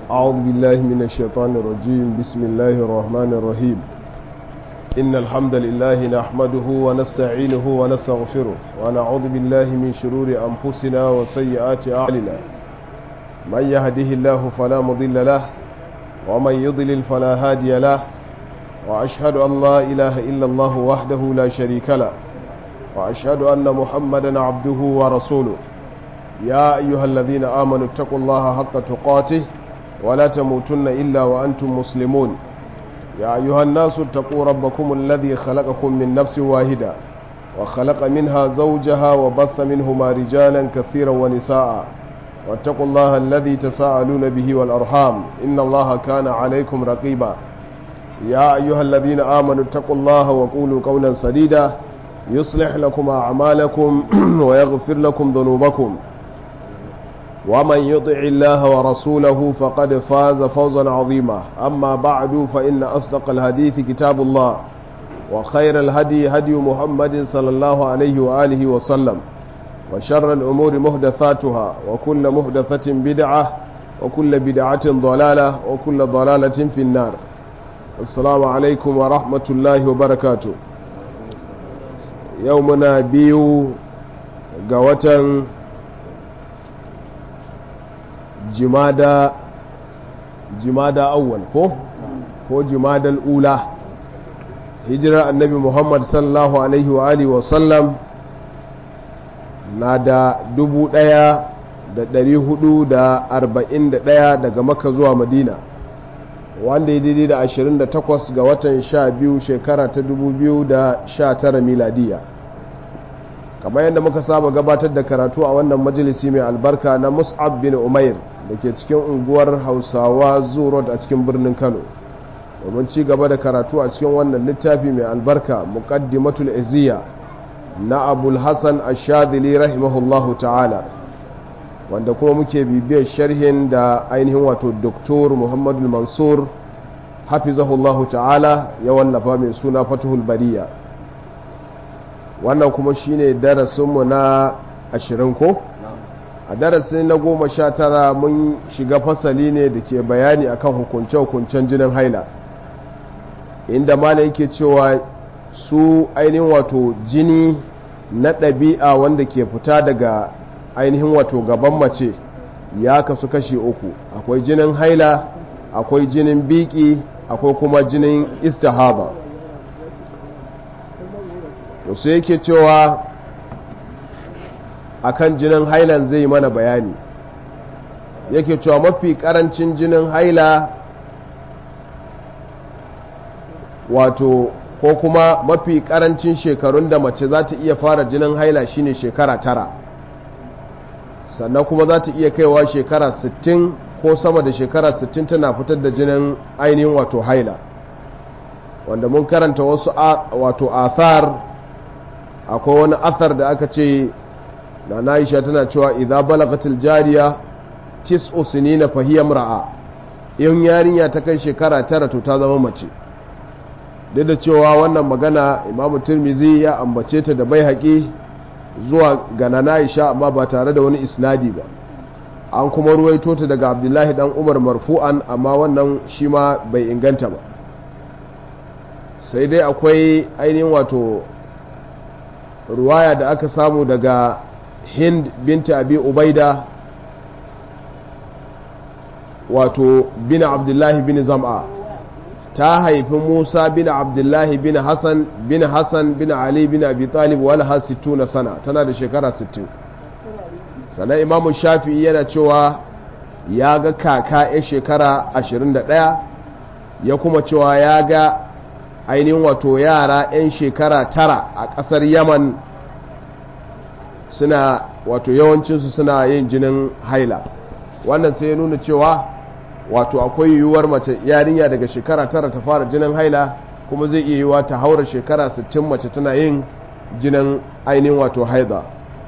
أعوذ بالله من الشيطان الرجيم بسم الله الرحمن الرحيم إن الحمد لله نحمده ونستعينه ونستغفره ونعوذ بالله من شرور أنفسنا وسيئات أعلنا من يهده الله فلا مضل له ومن يضلل فلا هادي له وأشهد أن لا إله إلا الله وحده لا شريك له وأشهد أن محمدا عبده ورسوله يا أيها الذين آمنوا اتقوا الله حق تقاته ولا تموتن إلا وأنتم مسلمون يا أيها الناس اتقوا ربكم الذي خلقكم من نفس واحدة وخلق منها زوجها وبث منهما رجالا كثيرا ونساء واتقوا الله الذي تساءلون به والأرحام إن الله كان عليكم رقيبا يا أيها الذين آمنوا اتقوا الله وقولوا قولا سديدا يصلح لكم أعمالكم ويغفر لكم ذنوبكم ومن يطع الله ورسوله فقد فاز فوزا عظيما أما بعد فإن أصدق الحديث كتاب الله وخير الهدي هدي محمد صلى الله عليه وآله وسلم وشر الأمور محدثاتها وكل محدثة بدعة وكل بدعة ضلالة وكل ضلالة في النار السلام عليكم ورحمة الله وبركاته يومنا بيو قوة jimada jimada awwal ko ko jimadal ula hijirar annabi muhammad sallallahu alaihi wa alihi wasallam na da dubu daya da dari hudu da arba'in da daya daga maka zuwa madina wanda ya daidai da ashirin da takwas ga watan sha biyu shekara ta dubu biyu da sha tara miladiya kamar yadda muka saba gabatar da karatu a wannan majalisi mai albarka na mus'ab bin umair da ke cikin unguwar hausawa zurot a cikin birnin kano domin ci gaba da karatu a cikin wannan littafi mai albarka muqaddimatul iziya na abul hassan ashadili rahimahullahu ta'ala wanda kuma muke bibiyar sharhin da ainihin wato doktor muhammadu mansur hafizahullahu ta'ala ya wallafa mai suna fatuhul bariya wannan kuma shine darasinmu na ashirin ko a darasi na goma sha tara mun shiga fasali ne da ke bayani akan hukunce-hukuncen jinin haila inda mala yake cewa su ainihin wato jini na ɗabi'a wanda ke fita daga ainihin wato gaban mace ya kasu kashi uku akwai jinin haila akwai jinin biki akwai kuma jinin istihada sai yake cewa akan jinin hailan zai mana bayani yake cewa mafi karancin jinin haila wato ko kuma mafi karancin shekarun da mace za ta iya fara jinin haila shine shekara tara sannan kuma za ta iya kaiwa shekara 60 ko sama da shekara 60 tana fitar da jinin ainihin wato haila wanda mun karanta wasu wato athar akwai wani athar da aka ce na na'isha tana cewa idza balagatil jariya tis'u sinina fa hiya imra'a in yarinya ta kai shekara tara to ta zama mace duk da cewa wannan magana imamu tirmizi ya ambace ta da bai haƙi zuwa ga na'isha amma ba tare da wani isnadi ba an kuma ruwaito ta daga abdullahi dan umar marfu'an amma wannan shi ma bai inganta ba sai dai akwai ainihin wato ruwaya da aka samu daga hind binta abi ubaida wato bin abdullahi bin zam'a ta haifi musa bin abdullahi bin hassan bin hassan bin ali bin abi talib wala ha na sana tana da shekara 60 sannan imamu shafi'i yana cewa ya ga kaka ya shekara 21 ya kuma cewa ya ga ainihin wato yara 'yan shekara tara a ƙasar yaman suna wato yawancinsu suna yin jinin haila wannan sai ya nuna cewa wato akwai yiwuwar mace yarinya daga shekara tara ta fara jinin haila kuma zai iya yiwuwa ta haura shekara 60 mace tana yin jinin ainihin wato haida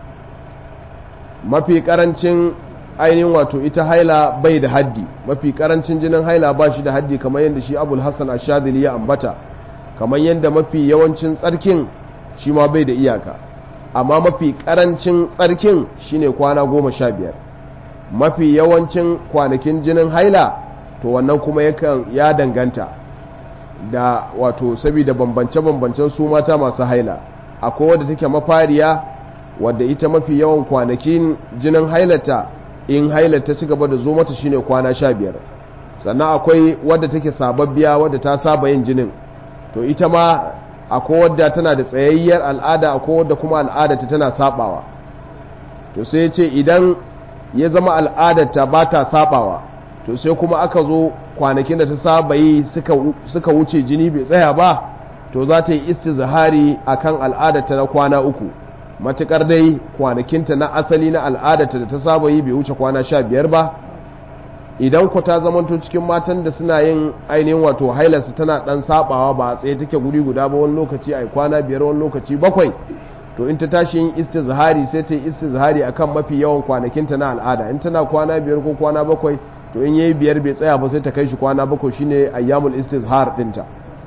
mafi karancin ainihin wato ita haila bai da haddi mafi karancin jinin haila ba shi da haddi kamar yadda shi abul hassan ashadili ya ambata kamar yadda mafi yawancin tsarkin shi ma bai da iyaka amma mafi karancin tsarkin shine kwana goma sha biyar mafi yawancin kwanakin jinin haila to wannan kuma yakan ya danganta da wato saboda bambance-bambancen su mata masu haila akwai wadda take mafariya wadda ita mafi yawan kwanakin jinin hailata in hailata ci gaba da zo mata shine kwana sha biyar sannan akwai wadda take sababbiya wadda ta saba yin jinin to ita ma akwai wadda tana da tsayayyar al'ada akwai wadda kuma al'adata tana sabawa to sai ce idan ya zama al'adarta ba ta sabawa to sai kuma aka zo kwanakin da ta saba yi suka wuce jini bai tsaya ba to za ta yi istizhari akan al'adarta na kwana uku matukar dai kwanakinta na asali na al'adarta da ta saba yi bai wuce kwana sha biyar ba idan ku ta zamanto cikin matan da suna yin ainihin wato hailarsu tana dan sabawa ba a tsaye take guri guda ba wani lokaci a kwana biyar wani lokaci bakwai to in ta tashi yin istizhari sai ta yi istizhari akan mafi yawan kwanakinta na al'ada in tana kwana biyar ko kwana bakwai to in yayi biyar bai tsaya ba sai ta kai shi kwana bakwai shine ayyamul istizhar dinta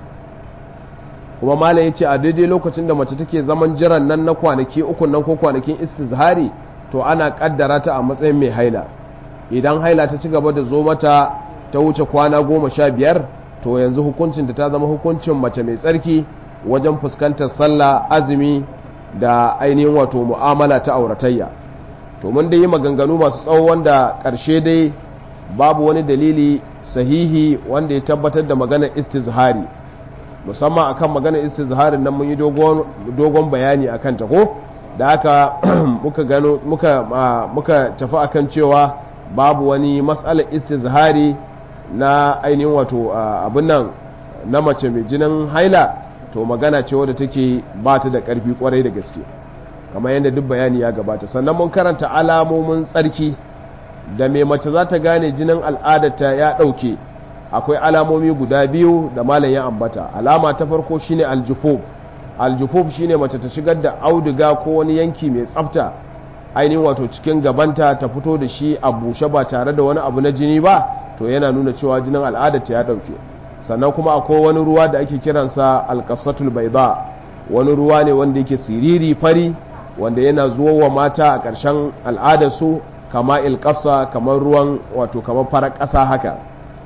kuma malam yace a daidai lokacin da mace take zaman jiran nan na kwanaki uku nan ko kwanakin istizhari to ana kaddara ta a matsayin mai haila idan haila ta ci gaba da zo mata ta wuce kwana goma sha biyar to yanzu hukuncin ta zama hukuncin mace mai tsarki wajen fuskantar sallah azumi da ainihin wato mu'amala ta auratayya to mun dai yi maganganu masu tsawo wanda ƙarshe dai babu wani dalili sahihi wanda ya tabbatar da maganar istizhari musamman akan maganar istizharin nan mun yi dogon bayani akan ta ko da haka muka gano muka muka tafi akan cewa babu wani matsalar istizhari na ainihin wato abin nan na mace mai jinin haila to magana ce wadda take ba ta da ƙarfi kwarai da gaske kamar yadda duk bayani ya gabata sannan mun karanta alamomin tsarki da mai mace za ta gane jinin al'adarta ya ɗauke akwai alamomi guda biyu da malam ya ambata alama ta farko shine aljufub aljufub shine mace ta shigar da auduga ko wani yanki mai tsafta ainihin wato cikin gabanta ta fito da shi a bushe ba tare da wani abu na jini ba to yana nuna cewa jinin al'adarta ya ɗauke sannan kuma akwai wani ruwa da ake kiransa alkasatul baida wani ruwa ne wanda yake siriri fari wanda yana zuwa wa mata a ƙarshen al'adarsu kama ilkasa kamar ruwan wato kamar farar ƙasa haka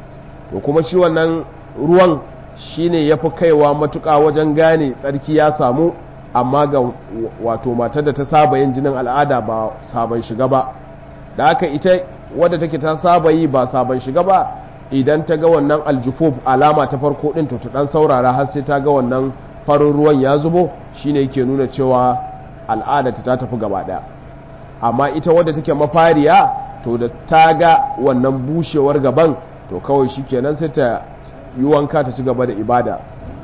to kuma shi wannan ruwan shine ya fi kaiwa matuƙa wajen gane tsarki ya samu amma ga wato matar da ta saba yin jinin al'ada ba sabon shiga ba da haka ita wadda take ta saba yi ba sabon shiga ba idan ta ga wannan aljufuf alama ta farko din to ta dan saurara har sai ta ga wannan farin ruwan ya zubo shine yake nuna cewa al'ada ta tafi gaba daya amma ita wadda take mafariya to da ta ga wannan bushewar gaban to kawai shikenan sai ta yi wanka ta ci gaba da ibada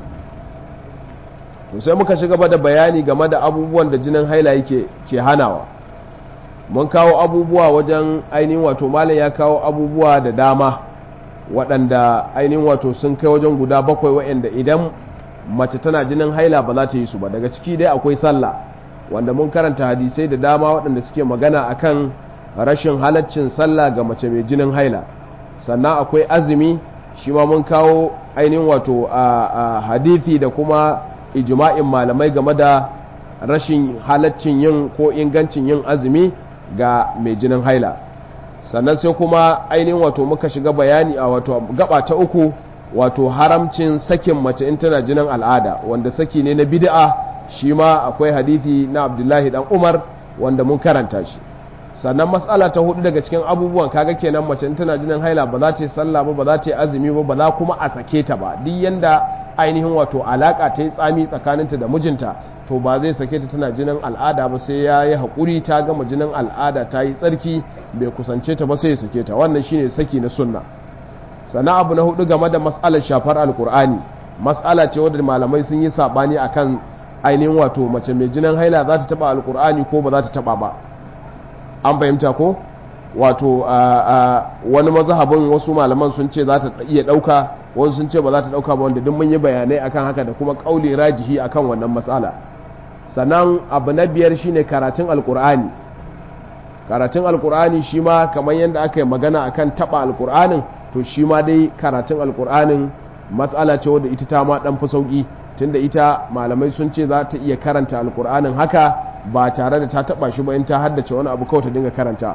to sai muka ci gaba da bayani game da abubuwan da jinin haila yake ke hanawa mun kawo abubuwa wajen ainihin wato malam ya kawo abubuwa da dama waɗanda ainihin wato sun kai wajen guda bakwai waɗanda idan mace tana jinin haila ba za ta yi su ba daga ciki dai akwai sallah wanda mun karanta hadisai da dama waɗanda suke magana akan rashin halaccin sallah ga mace mai jinin haila sannan akwai azumi shi ma mun kawo ainihin wato a hadithi da kuma ijma'in malamai game da rashin halaccin yin ko ingancin yin azumi ga mai jinin haila sannan sai kuma ainihin wato muka shiga bayani a wato gaba ta uku wato haramcin sakin mace in tana jinin al'ada wanda saki ne na bid'a shi ma akwai hadithi na abdullahi dan umar wanda mun karanta shi sannan matsala ta hudu daga cikin abubuwan kaga kenan mace in tana jinin haila ba za ta yi sallah ba ba za ta yi azumi ba ba za kuma a sake ta ba duk yanda ainihin wato alaka ta yi tsami tsakaninta da mijinta to ba zai sake ta tana jinin al'ada ba sai ya yi haƙuri ta gama jinin al'ada ta yi tsarki bai kusance ta ba sai ya sake ta wannan shine saki na sunna sana abu na hudu game da matsalar shafar alkur'ani matsala ce wadda malamai sun yi sabani akan ainihin wato mace mai jinin haila za ta taba alkur'ani ko ba za ta taba ba an fahimta ko wato wani mazhabin wasu malaman sun ce za ta iya dauka wasu sun ce ba za ta dauka ba wanda duk mun yi bayanai akan haka da kuma kauli rajihi akan wannan matsala sannan abu na biyar shine karatun alkur'ani karatun alkur'ani shi ma kamar yadda aka yi magana akan taba alkur'anin to shi ma dai karatun alkur'anin matsala ce wadda ita ta ma dan fi sauki tunda ita malamai sun ce za ta iya karanta alkur'anin haka ba tare da ta taba shi ba in ta haddace wani abu kawai ta dinga karanta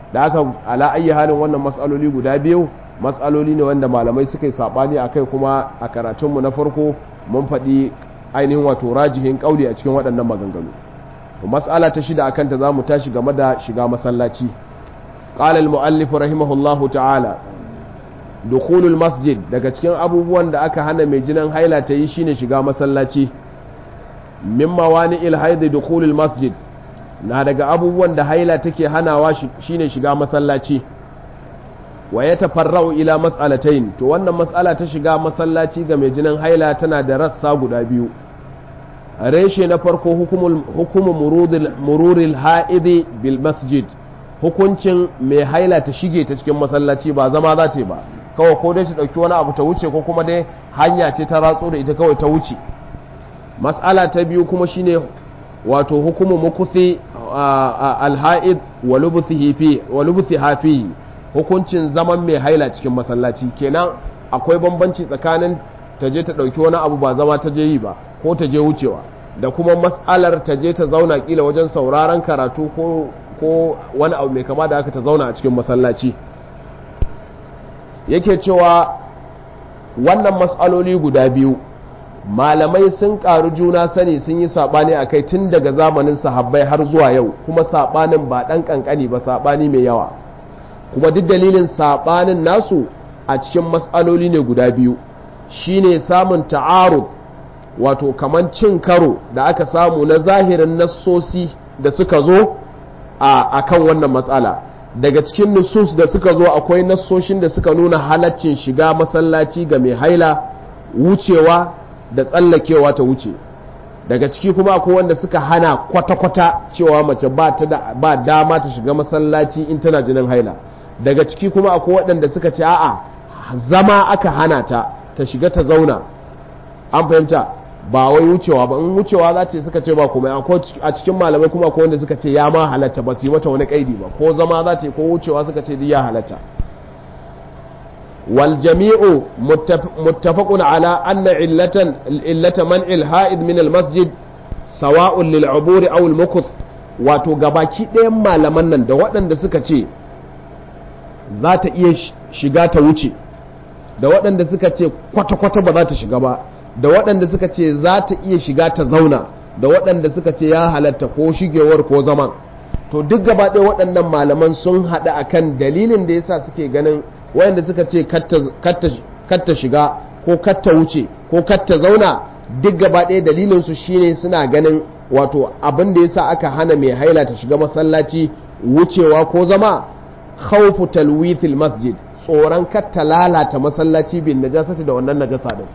da aka ala ayi halin wannan matsaloli guda biyu matsaloli ne wanda malamai suka yi sabani akai kuma a karatunmu na farko mun faɗi ainihin wato rajihin kauli a cikin waɗannan maganganu mas'ala ta shida akan ta zamu tashi game da shiga masallaci qala al-muallif rahimahullahu ta'ala dukhulul masjid daga cikin abubuwan da aka hana mai jinin haila ta yi shine shiga masallaci min mawani'il haid dukhulul masjid na daga abubuwan da haila take hanawa shine shiga masallaci wa ya tafarra'u ila mas'alatain to wannan mas'ala ta shiga masallaci ga mai jinin haila tana da rassa guda biyu reshe na farko hukumu mururil ha'idi bil masjid hukuncin mai haila ta shige ta cikin masallaci ba zama za ta ba kawai ko dai ta ɗauki wani abu ta wuce ko kuma dai hanya ce ta ratso da ita kawai ta wuce mas'ala ta biyu kuma shine wato hukumu mukuthi alha'id wa lubuthi hafi hukuncin zaman mai haila cikin masallaci kenan akwai bambanci tsakanin ta je ta ɗauki wani abu ba zama ta je yi ba ko ta je wucewa da kuma mas'alar ta je ta zauna kila wajen sauraron karatu ko ko wani abu mai kama da aka ta zauna a cikin masallaci yake cewa wannan mas'aloli guda biyu malamai sun ƙaru juna sani sun yi saɓani a kai tun daga zamanin sahabbai har zuwa yau kuma saɓanin ba ɗan ƙanƙani ba saɓani mai yawa kuma duk dalilin saɓanin nasu a cikin matsaloli ne guda biyu shine samun ta'arud wato kaman cin karo da aka samu na zahirin nassosi da suka zo a kan wannan matsala daga cikin nusus da suka zo akwai nassoshin da suka nuna halaccin shiga masallaci ga mai haila wucewa da tsallakewa ta wuce daga ciki kuma akwai wanda suka hana kwata-kwata cewa mace ba ta da ba dama ta shiga masallaci in tana jinin haila daga ciki kuma akwai waɗanda suka ce a'a zama aka hana ta ta shiga ta zauna an fahimta ba wai wucewa ba in wucewa za ce suka ce ba kuma a cikin malamai kuma akwai wanda suka ce ya ma halatta ba su yi mata wani kaidi ba ko zama za ce ko wucewa suka ce ya halatta والجميع متفق على أن علة علة منع الحائض من المسجد سواء للعبور أو المكث wato gabaki ɗayan malaman nan da waɗanda suka ce za ta iya shiga ta wuce da waɗanda suka ce kwata-kwata ba za ta shiga ba da waɗanda suka ce za ta iya shiga ta zauna da waɗanda suka ce ya halatta ko shigewar ko zaman to duk gaba ɗaya waɗannan malaman sun haɗa akan dalilin da yasa suke ganin wayanda suka ce katta shiga ko katta wuce ko katta zauna duk gaba ɗaya dalilinsu shine suna ganin wato abin da yasa aka hana mai haila ta shiga masallaci wucewa ko zama khawfu talwithil masjid tsoron katta lalata masallaci bin najasati da wannan najasa din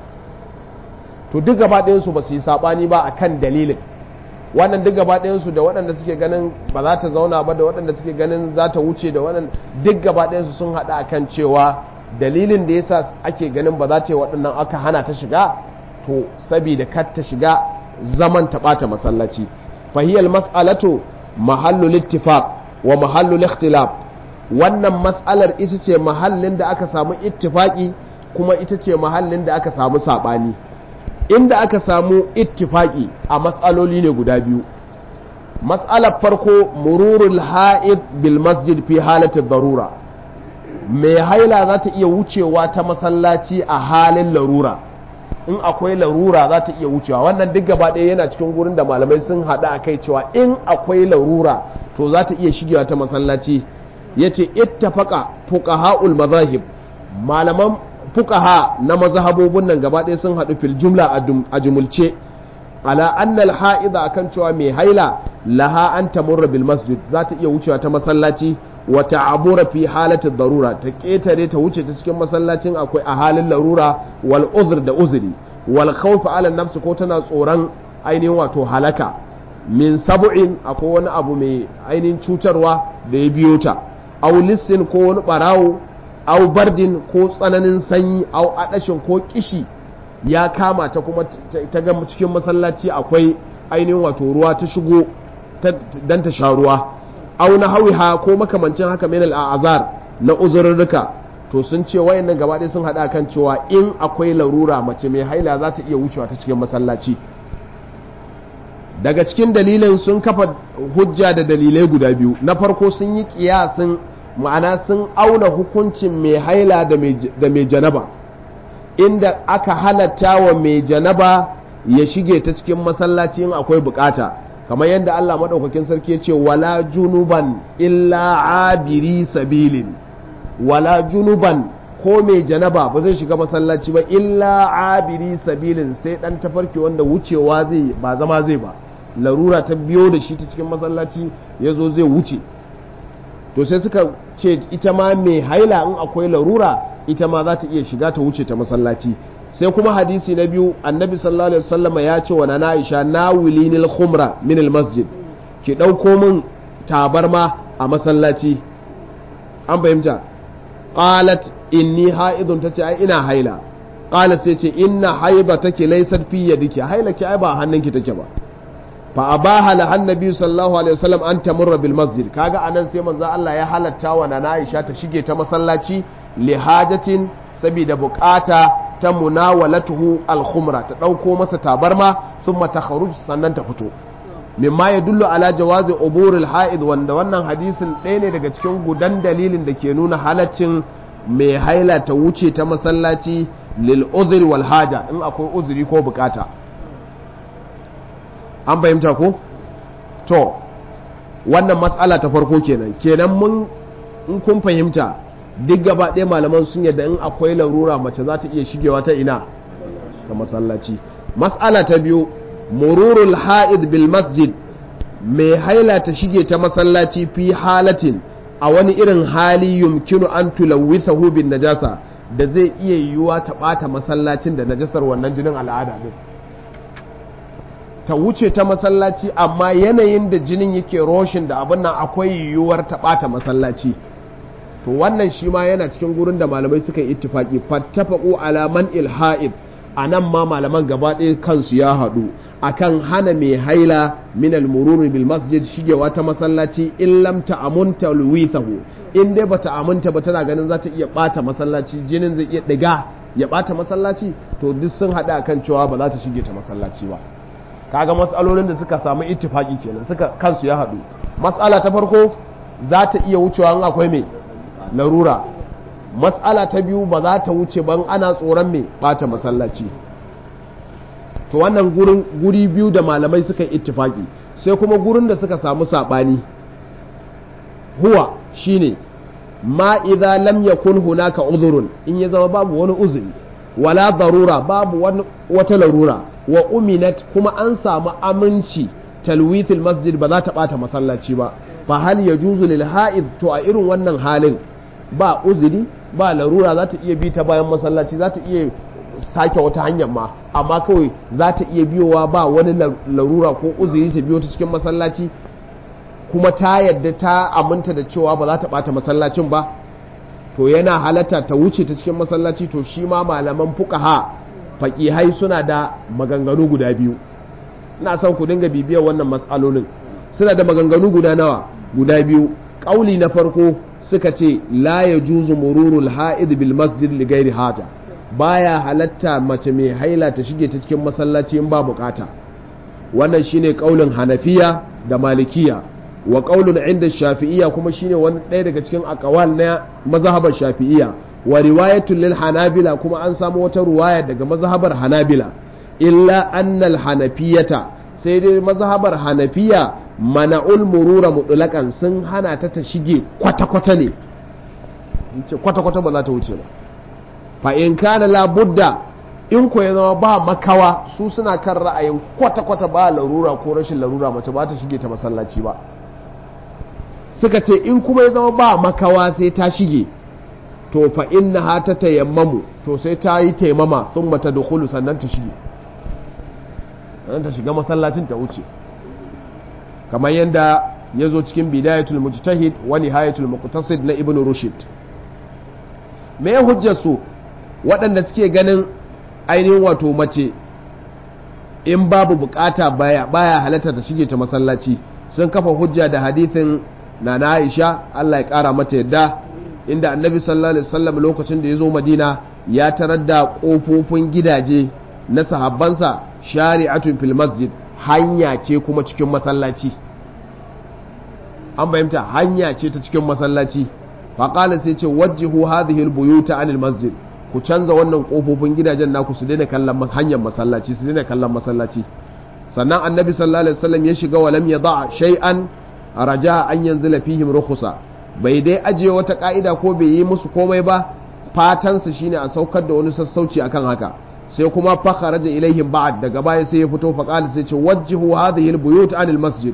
to duk gaba ɗayansu ba su yi saɓani ba akan dalilin wannan duk gaba ɗayansu da waɗanda suke ganin ba za ta zauna ba da waɗanda suke ganin za ta wuce da waɗanda duk gaba ɗayansu sun haɗa akan cewa dalilin da yasa ake ganin ba za ta yi waɗannan aka hana ta shiga to sabida kar ta shiga zaman ta ɓata masallaci fahiyal mas'alatu mahallul ittifaq wa mahallul ikhtilaf wannan mas'alar ita ce mahallin da aka samu ittifaqi kuma ita ce mahallin da aka samu saɓani inda aka samu ittifaki a matsaloli ne guda biyu matsalar farko mururul ha'id bil masjid fi halatin darura mai haila za ta iya wucewa ta masallaci a halin larura in akwai larura za ta iya wucewa wannan duk gaba ɗaya yana cikin gurin da malamai sun haɗa a kai cewa in akwai larura to za ta iya shigewa ta masallaci ya ce ittafaqa fuqaha'ul mazahib malaman fukaha na mazhabobin nan gaba ɗaya sun haɗu fil jumla a jumulce ala annal ha'iza akan cewa mai haila laha an tamurra bil masjid za ta iya wucewa ta masallaci wa ta'abura fi halatin darura ta ketare ta wuce ta cikin masallacin akwai a halin larura wal uzr da uzuri wal khawf ala nafsi ko tana tsoron ainihin wato halaka min sab'in akwai wani abu mai ainihin cutarwa da ya biyo ta aw lissin ko wani barawo au bardin ko tsananin sanyi au adashin ko kishi ya kama ta kuma ta ga cikin masallaci akwai ainihin wato ruwa ta shigo dan ta sha ruwa au na hawiha ko makamancin haka min al'azar na uzurruka to sun ce wayannan gaba ɗaya sun haɗa kan cewa in akwai larura mace mai haila za ta iya wucewa ta cikin masallaci daga cikin dalilin sun kafa hujja da dalilai guda biyu na farko sun yi kiyasin ma'ana sun auna hukuncin mai haila da mai janaba inda aka halatta wa mai janaba ya shige ta cikin masallaci in akwai bukata kamar yadda Allah maɗaukakin sarki ya ce wala junuban illa abiri sabilin wala junuban ko mai janaba ba zai shiga masallaci ba illa abiri sabilin sai dan tafarki wanda wucewa zai ba zama zai ba larura ta biyo da shi ta cikin masallaci ya zo zai wuce to sai suka ce ita ma mai haila in akwai larura ita ma za ta iya shiga ta wuce ta masallaci sai kuma hadisi na biyu annabi sallallahu alaihi wasallam ya ce wa na Aisha na wilinil khumra min al masjid ki dauko min tabarma a masallaci an fahimta qalat inni haidun tace ai ina haila qala sai ce inna haibataki laysat fi yadiki hailaki ai ba hannunki take ba fa abaha la annabi sallallahu alaihi wasallam an tamurra bil masjid kaga anan sai manzo Allah ya halatta wa nana Aisha ta shige ta masallaci li hajatin saboda bukata ta munawalatuhu al khumra ta dauko masa tabarma thumma takhruj sannan ta fito mimma ya dullu ala jawazi uburil ha'id wanda wannan hadisin ɗaya ne daga cikin gudan dalilin da ke nuna halaccin mai haila ta wuce ta masallaci lil uzri wal haja in akwai uzuri ko bukata an fahimta ko to wannan matsala ta farko kenan kenan mun in kun fahimta duk gaba ɗaya malaman sun yadda in akwai larura mace za ta iya shigewa ta ina ta masallaci matsala ta biyu mururul ha'id bil masjid mai haila ta shige ta masallaci fi halatin a wani irin hali yumkinu an tulawwithahu bin najasa da zai iya yiwuwa ta ɓata masallacin da najasar wannan jinin al'ada din ta wuce ta masallaci amma yanayin da jinin yake roshin da abin nan akwai yiwuwar ta ɓata masallaci to wannan shi ma yana cikin gurin da malamai suka yi ittifaki fattafaqu ala man ilha'id anan ma malaman gaba ɗaya kansu ya haɗu akan hana mai haila min al-murur bil masjid shigewa ta masallaci in lam ta'amunta luwithahu in dai bata aminta ba tana ganin za ta iya bata masallaci jinin zai iya diga ya bata masallaci to duk sun hada akan cewa ba za ta shige ta masallaci ba kaga matsalolin da suka samu ittifaki kenan suka kansu ya hadu matsala ta farko za ta iya wucewa in akwai mai larura matsala ta biyu ba za ta wuce ban ana tsoron mai bata masallaci to wannan gurin guri biyu da malamai suka yi ittifaki sai kuma gurin da suka samu sabani huwa shine ma idza lam yakun hunaka udhrun in ya zama babu wani uzuri wala darura babu wata larura wa uminat kuma an samu aminci talwithil masjid ba za ta bata masallaci ba fa hal yajuzu lil ha'id to a irin wannan halin ba uzuri ba larura za ta iya bi ta bayan masallaci za ta iya sake wata hanyar ma amma kawai za ta iya biyowa ba wani larura ko uzuri ta biyo ta cikin masallaci kuma ta yadda ta aminta da cewa ba za ta bata masallacin ba to yana halatta ta wuce ta cikin masallaci to shi ma malaman fuqaha faqihai suna da maganganu guda biyu ina son ku dinga bibiyar wannan matsalolin suna da maganganu guda nawa guda biyu kauli na farko suka ce la yajuzu mururul ha'id bil masjid li ghairi haja baya halatta mace mai haila ta shige ta cikin masallaci in ba bukata wannan shine kaulin hanafiya da malikiya wa qaulun inda shafi'iyya kuma shine wani ɗaya daga cikin aqwal na mazhabar shafi'iyya wa riwayatul lil hanabila kuma an samu wata ruwaya daga mazhabar hanabila illa annal hanafiyata sai dai mazhabar hanafiya mana'ul murura mutlaqan sun hana ta ta shige kwata kwata ne kwata kwata ba za ta wuce ba fa in kana la budda in ko ya zama ba makawa su suna kan ra'ayin kwata kwata ba larura ko rashin larura mace ba ta shige ta masallaci ba suka ce in kuma ya zama ba makawa sai ta shige to fa inna ha ta tayammamu to sai ta yi taimama sun mata da sannan ta shige sannan ta shiga masallacin ta wuce kamar yadda ya zo cikin bidayatul mujtahid wa nihayatul muqtasid na ibnu rushd me ya hujjar su waɗanda suke ganin ainihin wato mace in babu bukata baya baya halatta ta shige ta masallaci sun kafa hujja da hadithin na na Aisha Allah ya kara mata yadda inda annabi sallallahu alaihi wasallam lokacin da ya zo Madina ya tarar da kofofin gidaje na sahabbansa shari'atun fil masjid hanya ce kuma cikin masallaci an fahimta hanya ce ta cikin masallaci faƙala sai ce wajjihu hadhihi albuyuta anil masjid ku canza wannan kofofin gidajen naku su daina kallon hanyar masallaci su daina kallon masallaci sannan annabi sallallahu alaihi wasallam ya shiga walam yada shay'an raja an yanzila fihim rukhsa bai dai ajiye wata ka'ida ko bai yi musu komai ba fatan su shine a saukar da wani sassauci akan haka sai kuma fa kharaja ilaihim ba'd daga baya sai ya fito fa qala sai ce wajjihu hadhihi albuyut anil masjid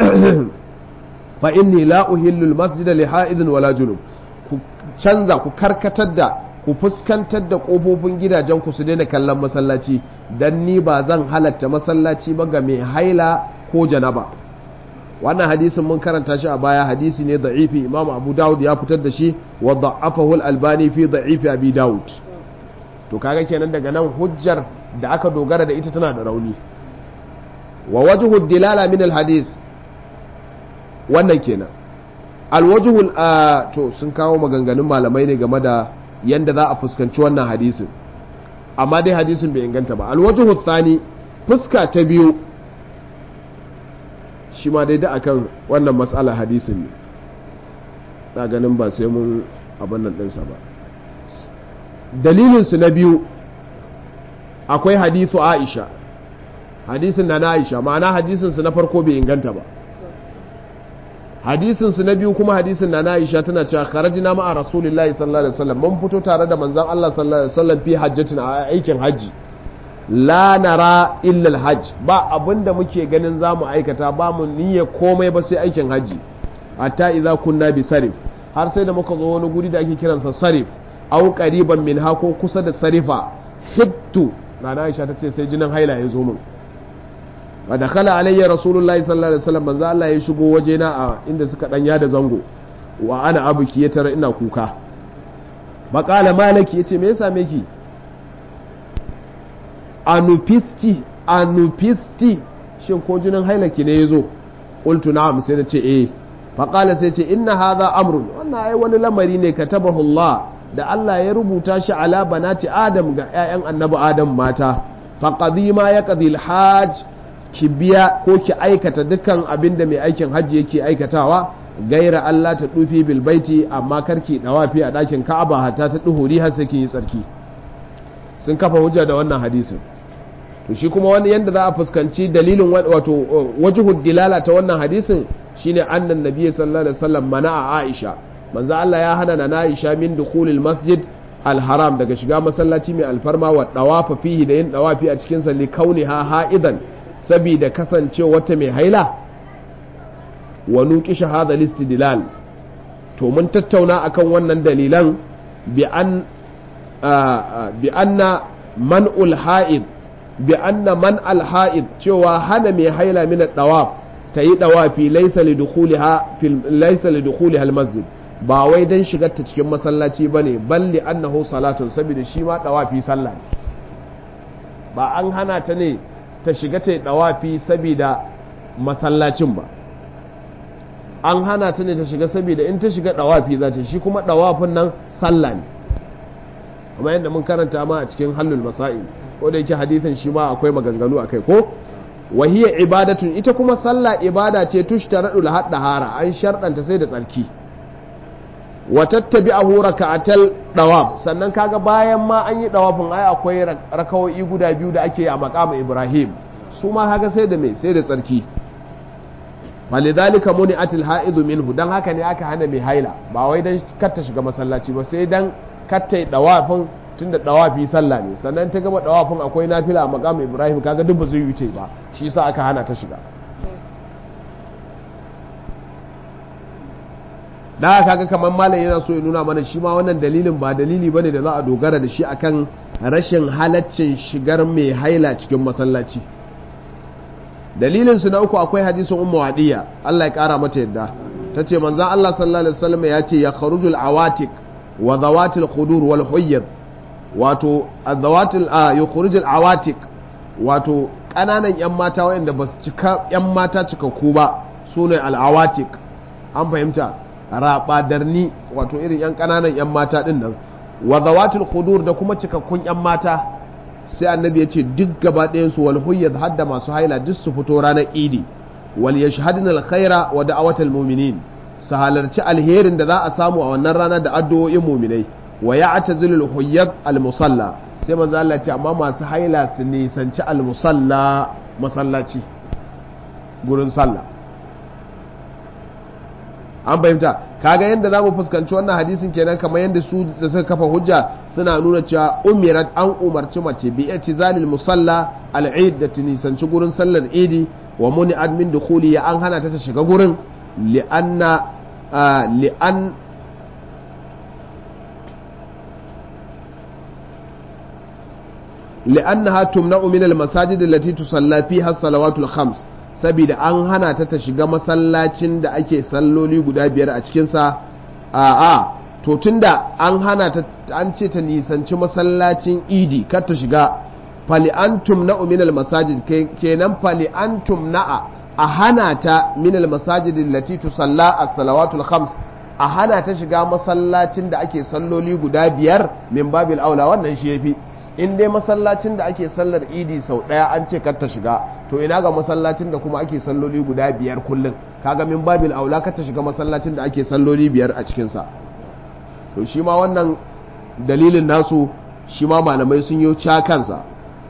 fa inni la uhillu almasjida li ha'idin wala junub ku canza ku karkatar da ku fuskantar da kofofin gidajen ku su daina kallon masallaci dan ni ba zan halatta masallaci ba ga mai haila ko janaba wannan hadisin mun karanta shi a baya hadisi ne da'ifi imam abu dawud ya fitar da shi wa da'afahu al-albani fi da'ifi abi dawud to kaga kenan daga nan hujjar da aka dogara da ita tana da rauni wa wajhu dilala min al-hadis wannan kenan alwajhul to sun kawo maganganun malamai ne game da yanda za a fuskanci wannan hadisin amma dai hadisin bai inganta ba alwajhul thani fuska ta biyu shi ma dai da akan wannan matsala hadisin ne na ganin ba sai mun abin nan ɗinsa ba dalilinsu na biyu akwai hadisu aisha hadisin na na aisha ma'ana hadisinsu na farko bai inganta ba hadisinsu na biyu kuma hadisin na na aisha tana cewa kharajina ma'a rasulillahi sallallahu alaihi wasallam mun fito tare da manzon Allah sallallahu alaihi wasallam fi hajjatin a aikin hajji la nara illa alhajj ba abinda muke ganin zamu aikata ba mu niyya komai ba sai aikin hajji hatta idza kunna bi sarif har sai da muka zo wani guri da ake kiransa sarif au qariban min ha ko kusa da sarifa hittu nana Aisha tace sai jinin haila ya zo min wa dakhala alayya rasulullahi sallallahu alaihi wasallam manzo Allah ya shigo waje na a inda suka danya da zango wa ana abuki ya tara ina kuka Baƙala malaki yace me ya same ki anupisti anupisti shin ko jinin hailaki ne ya zo ƙultu na'am sai na ce eh faƙala sai ce inna hadha amrun wannan ai wani lamari ne katabahu Allah da Allah ya rubuta shi ala banati Adam ga 'ya'yan annabi Adam mata faqadi ma yaqdi hajj ki biya ko ki aikata dukkan abin da mai aikin hajji yake aikatawa gaira Allah ta dufi bil baiti amma karki dawafi a ɗakin Ka'aba hatta ta duhuri har sai kin yi tsarki sun kafa hujja da wannan hadisin to shi kuma wani yanda za a fuskanci dalilin wato wajhud dilala ta wannan hadisin shine annan nabi sallallahu alaihi wasallam mana'a Aisha manzo Allah ya hana na Aisha min dukhulil masjid al-haram daga shiga masallaci mai alfarma wa dawafa fihi da yin dawafi a cikin sa li kauniha ha'idan saboda kasance wata mai haila wa nuqisha hadha al-istidlal to mun tattauna akan wannan dalilan bi an bi anna man'ul ha'id bi anna man al ha'id cewa hana mai haila min dawaf ta yi dawafi laysa li dukhuliha fil laysa li dukhuliha al masjid ba wai dan shigar ta cikin masallaci bane balli annahu salatun saboda shi ma dawafi sallah ne ba an hana ta ne ta shiga ta yi dawafi saboda masallacin ba an hana ta ne ta shiga saboda in ta shiga dawafi za ta shi kuma dawafin nan sallah ne kuma yadda mun karanta ma a cikin hallul masail ko da yake hadithin shi ma akwai maganganu akai ko wahiya ibadatun ita kuma sallah ibada ce tushtaradu la hara an sharɗanta sai da tsarki wa tattabi'ahu raka'atal dawab sannan kaga bayan ma an yi dawafin ai akwai rakawoyi guda biyu da ake a maqam Ibrahim su ma haka sai da me sai da tsarki walidhalika muni'atil ha'idu minhu dan haka ne aka hana mai haila ba wai dan kar ta shiga masallaci ba sai dan kattai dawafin tun da dawafi sallah ne sannan ta gama dawafin akwai nafila a makamu ibrahim kaga duk ba zai yi ba shi yasa aka hana ta shiga da kaga kamar malam yana so ya nuna mana shi ma wannan dalilin ba dalili bane da za a dogara da shi akan rashin halaccin shigar mai haila cikin masallaci dalilin su na uku akwai hadisin ummu wadiya Allah ya kara mata yadda tace manzon Allah sallallahu alaihi wasallam ya ce ya kharujul awatik wa zawatil khudur wal huyyad wato zawatil a yukhrijul awatik wato kananan yan mata wayanda basu cika yan mata cikakku ba sune al awatik an fahimta rabadarni wato irin yan kananan yan mata din nan wa zawatil khudur da kuma cikakkun yan mata sai annabi ya ce duk gaba ɗayan su wal huyyad hadda masu haila duk su fito ranar idi wal yashhadna al khaira wa da'awatal mu'minin su halarci alherin da za a samu a wannan rana da addu'o'in mu'minai wa ya'tazilu al huyyad al musalla sai manzo Allah ce amma masu haila su nisanci al musalla masallaci gurin sallah an fahimta kaga yadda za mu fuskanci wannan hadisin kenan kamar yadda su da suka kafa hujja suna nuna cewa umirat an umarci mace bi zalil musalla al'id da tunisanci gurin sallar idi wa muni admin dukhuli ya an hana ta ta shiga gurin li'anna li'an لأنها تمنع من المساجد التي تصلى فيها الصلوات الخمس saboda an hana ta ta shiga masallacin da ake salloli guda biyar a cikinsa a a to tunda an hana ta an ce ta nisanci masallacin idi kar ta shiga fali antum na minal masajid kenan fali antum na'a a hana ta minal masajid lati tusalla as-salawatul khams a hana ta shiga masallacin da ake salloli guda biyar min babil aula wannan shi yafi in dai masallacin da ake sallar idi sau ɗaya an ce kar ta shiga to ina ga masallacin da kuma ake salloli guda biyar kullum kaga min babil aula kar ta shiga masallacin da ake salloli biyar a cikinsa to shi ma wannan dalilin nasu shi ma malamai sun yi kansa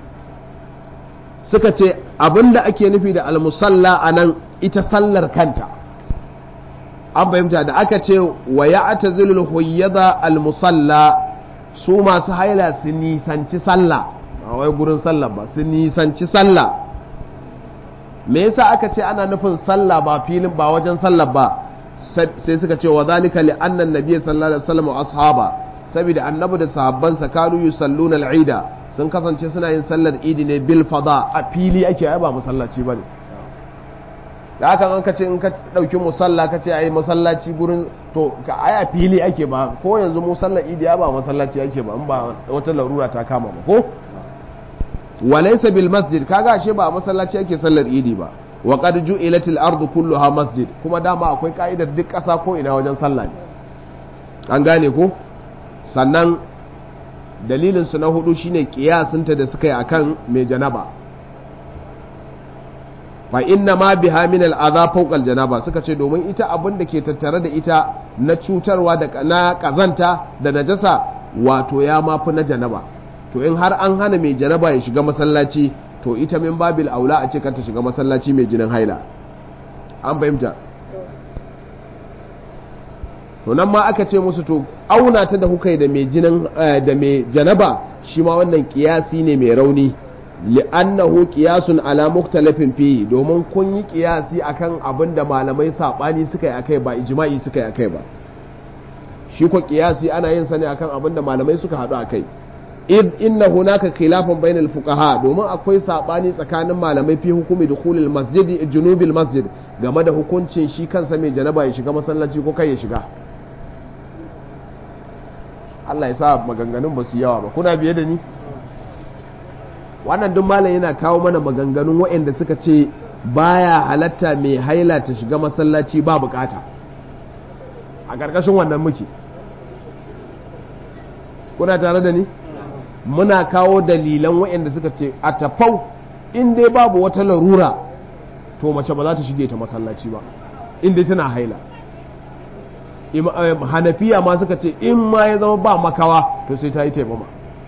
suka ce abinda ake nufi da almusalla a nan ita sallar kanta an fahimta da aka ce wa ya'tazilul huyyada almusalla su masu haila su nisanci sallah a wai gurin sallah ba su nisanci sallah me yasa aka ce ana nufin sallah ba filin ba wajen sallah ba sai suka ce wa zalika li anna nabiy sallallahu alaihi wasallam ashaba saboda annabi da sahabbansa kanu yusalluna al-ida sun kasance suna yin sallar idi ne bil fada a fili ake ai ba masallaci bane da haka an ka ce in ka dauki musalla ka ce ai masallaci gurin to ka ai a fili ake ba ko yanzu mu sallar idi ba masallaci ake ba in ba wata larura ta kama ba ko walaysa bil masjid kaga ashe ba masallaci ake sallar idi ba wa qad ju'ilatil ardu kulluha masjid kuma dama akwai ka'idar duk ƙasa ko ina wajen sallah ne an gane ko sannan dalilin su na hudu shine kiyasinta da suka yi akan mai janaba fa inna ma biha min al'adha fawqa al-janaba suka ce domin ita abin da ke tattare da ita na cutarwa da na kazanta da najasa wato ya mafi na janaba to in har an hana mai janaba ya shiga masallaci to ita min babil aula a ce ta shiga masallaci mai jinin haila an fahimta to nan ma aka ce musu to auna ta da hukai da mai jinin da mai janaba shi ma wannan kiyasi ne mai rauni li'annahu qiyasun ala muktalafin fihi domin kun yi qiyasi akan abin da malamai sabani suka yi akai ba ijma'i suka yi akai ba shi ko qiyasi ana yin sa ne akan abin da malamai suka hadu akai id inna hunaka khilafan bainal fuqaha domin akwai sabani tsakanin malamai fi hukumi dukhulil masjidi junubil masjid game da hukuncin shi kansa mai janaba ya shiga masallaci ko kai ya shiga Allah ya sa maganganun ba su yawa ba kuna biye da ni wannan duk malam yana kawo mana maganganun waɗanda suka ce baya halatta mai haila ta shiga masallaci ba bukata a ƙarƙashin wannan muke kuna tare da ni muna kawo dalilan waɗanda suka ce a tafau in dai babu wata larura to mace ba za ta shige ta masallaci ba in dai tana haila hanafiya ma suka ce in ma ya zama ba makawa to sai ta yi taimama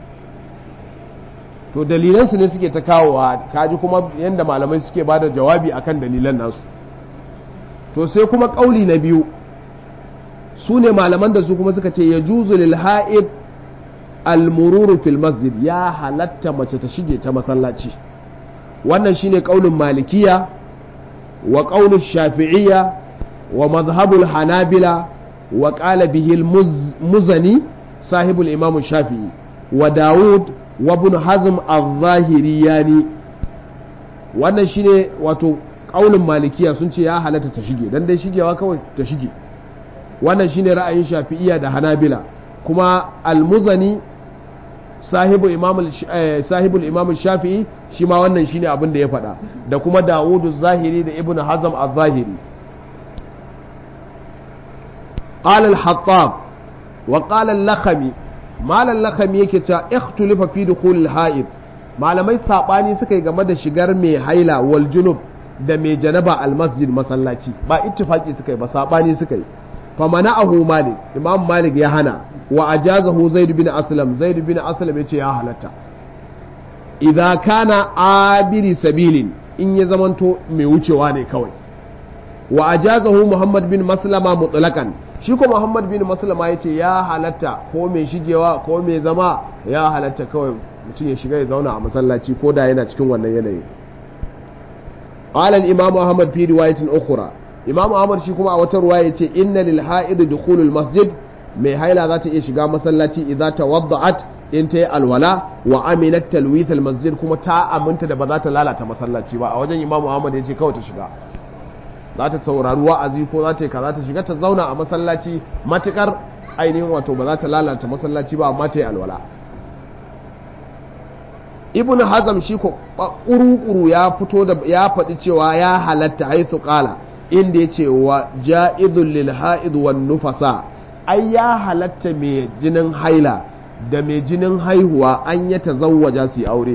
to dalilansu ne suke ta kawowa kaji kuma yadda malamai suke ba da jawabi akan dalilan nasu to sai kuma ƙauli na biyu su ne malaman da su kuma suka ce ya juzu lil ha'id almururu fil masjid ya halatta mace ta shige ta masallaci wannan shine ƙaulin malikiya wa ƙaunin shafi'iyya wa mazhabul hanabila wa ƙala bihil muzani sahibul imam shafi'i wa dawud wa ibn hazm al-zahiriyani wannan shine wato kaulin malikiya sun ce ya halatta ta shige dan dai shigewa kawai ta shige wannan shine ra'ayin shafi'iyya da hanabila kuma al-muzani sahibu imam sahibul imam shafi'i shi ma wannan shine abin da ya faɗa da kuma dawudu zahiri da ibn hazm al-zahiri قال الحطاب وقال اللخمي malam lakami yake cewa ikhtulifa fi dukhulil ha'id malamai sabani suka yi game da shigar mai haila wal junub da mai janaba al masjid masallaci ba ittifaki suka yi ba sabani suka yi fa mana'ahu malik imam malik ya hana wa ajazahu zaid bin aslam zaid bin aslam yace ya halatta idza kana abiri sabilin in ya zamanto mai wucewa ne kawai wa ajazahu muhammad bin maslama mutlaqan shi ko muhammad bin maslama yace ya halatta ko mai shigewa ko mai zama ya halatta kawai mutum ya shiga ya zauna a masallaci ko da yana cikin wannan yanayi قال الإمام أحمد في رواية أخرى إمام أحمد shi kuma a wata ruwaya yace inna lil ha'id dukhulul masjid mai haila za ta iya shiga masallaci idza tawadda'at in ta yi alwala wa aminat talwith al masjid kuma ta aminta da ba za ta lalata masallaci ba a wajen Imam Ahmad yace kawai ta shiga za ta saurari wa'azi ko za ta yi kaza ta shiga ta zauna a masallaci matukar ainihin wato ba za ta lalata masallaci ba amma ta yi alwala ibn hazam shi ko ƙuru ya fito da ya faɗi cewa ya halatta haithu qala inda yace wa ja'idul lil ha'id wan nufasa ai ya halatta mai jinin haila da mai jinin haihuwa an ya tazawwaja su aure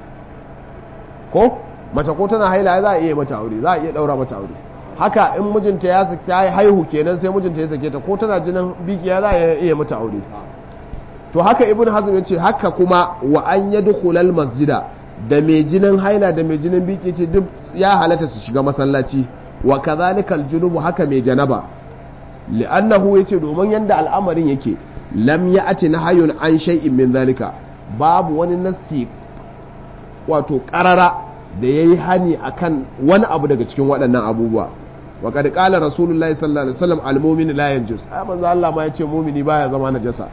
ko mace ko tana haila za a iya mata aure za a iya daura mata aure haka in mijinta ya saki haihu kenan sai mijinta ya sake ta ko tana jinin bikiya za a iya mata aure to haka ibn hazm ya ce haka kuma wa an ya dukulal masjida da mai jinin haila da mai jinin biki ce duk ya halatta su shiga masallaci wa kadhalika aljunubu haka mai janaba li'annahu yace domin yanda al'amarin yake lam ya'ti nahyun an shay'in min zalika babu wani nassi wato qarara da yayi hani akan wani abu daga cikin waɗannan abubuwa wa qad qala rasulullahi sallallahu alaihi wasallam al-mu'minu la yanjus ai manzo Allah ma yace mu'mini baya zama najasa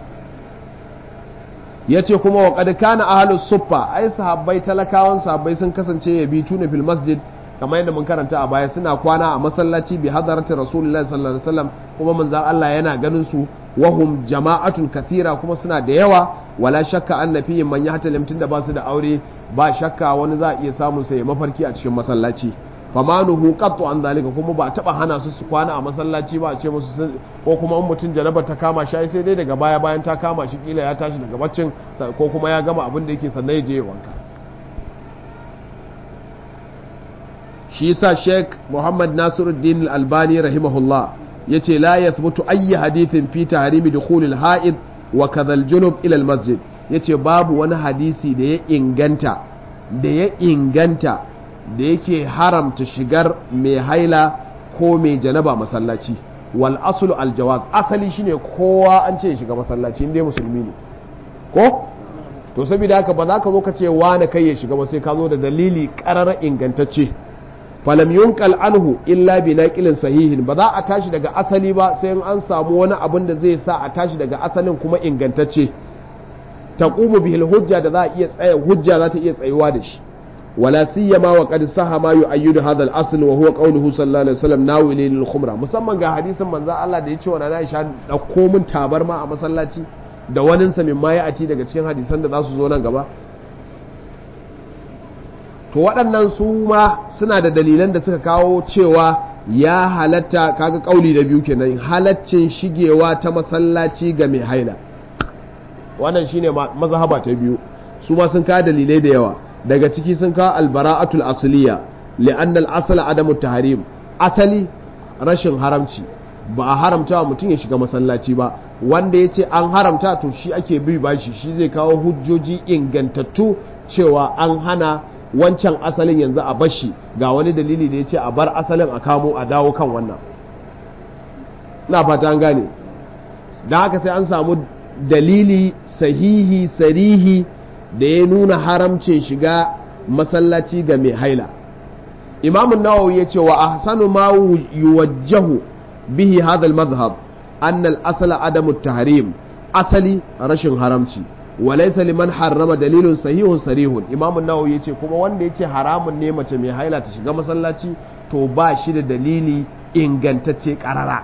ya ce kuma wa ƙad kana ahalus suffa ai sahabbai talakawan sahabbai sun kasance ya bi tuna fil masjid kamar yadda mun karanta a baya suna kwana a masallaci bi hadarati rasulullahi sallallahu alaihi wasallam kuma manzon Allah yana ganin su wahum jama'atun kathira kuma suna da yawa wala shakka anna fihim man yahtalim tunda ba su da aure ba shakka wani za a iya samun sai mafarki a cikin masallaci famanuhu qattu an zalika kuma ba taba hana su su kwana a masallaci ba a ce musu ko kuma in mutum janaba ta kama shi sai dai daga baya bayan ta kama shi kila ya tashi daga baccin ko kuma ya gama abin da yake sannan ya je wanka shi yasa Sheikh Muhammad Nasiruddin Al-Albani rahimahullah yace la yathbutu ayyi hadithin fi tahrimi dukhul al-ha'id wa kadha al-junub ila al-masjid yace babu wani hadisi da ya inganta da ya inganta da yake haramta shigar mai haila ko mai janaba masallaci wal aslu al jawaz asali shine kowa an ce shiga masallaci inda musulmi ne ko to saboda haka ba za ka zo ka ce wani kai ya shiga ba sai ka zo da dalili ƙarar ingantacce falam yunqal anhu illa bi naqilin sahihin ba za a tashi daga asali ba sai in an samu wani abin da zai sa a tashi daga asalin kuma ingantacce taqumu bihil hujja da za a iya tsaya hujja za ta iya tsayuwa da shi ولا سيما وقد صح ما يؤيد هذا الاصل وهو قوله صلى الله عليه وسلم ناولي للخمرة musamman ga hadisin manzo Allah da ya ce wa na Aisha dauko min tabarma a masallaci da wanin sa min maye a ci daga cikin hadisan da za su zo nan gaba to waɗannan su ma suna da dalilan da suka kawo cewa ya halatta kaga kauli da biyu kenan halaccin shigewa ta masallaci ga mai haila wannan shine mazhaba ta biyu su ma sun kawo dalilai da yawa daga ciki sun kawo albara'atul asliya li'anna al-asla adamu tahrim asali rashin haramci ba a haramta wa mutum ya shiga masallaci ba wanda ya ce an haramta to shi ake bi bashi shi zai kawo hujjoji ingantattu cewa an hana wancan asalin yanzu a bashi ga wani dalili da ya ce a bar asalin a kamo a dawo kan wannan na fata an gane da haka sai an samu dalili sahihi sarihi da ya nuna haramcin shiga masallaci ga mai haila imamun nawawi ya ce wa ahsanu ma yuwajjahu bihi hadha al-madhhab anna al-asla adamu tahrim asali rashin haramci wa laysa liman harrama dalilun sahihun sarihun imamun nawawi ya ce kuma wanda ya ce haramun ne mace mai haila ta shiga masallaci to ba shi da dalili ingantacce karara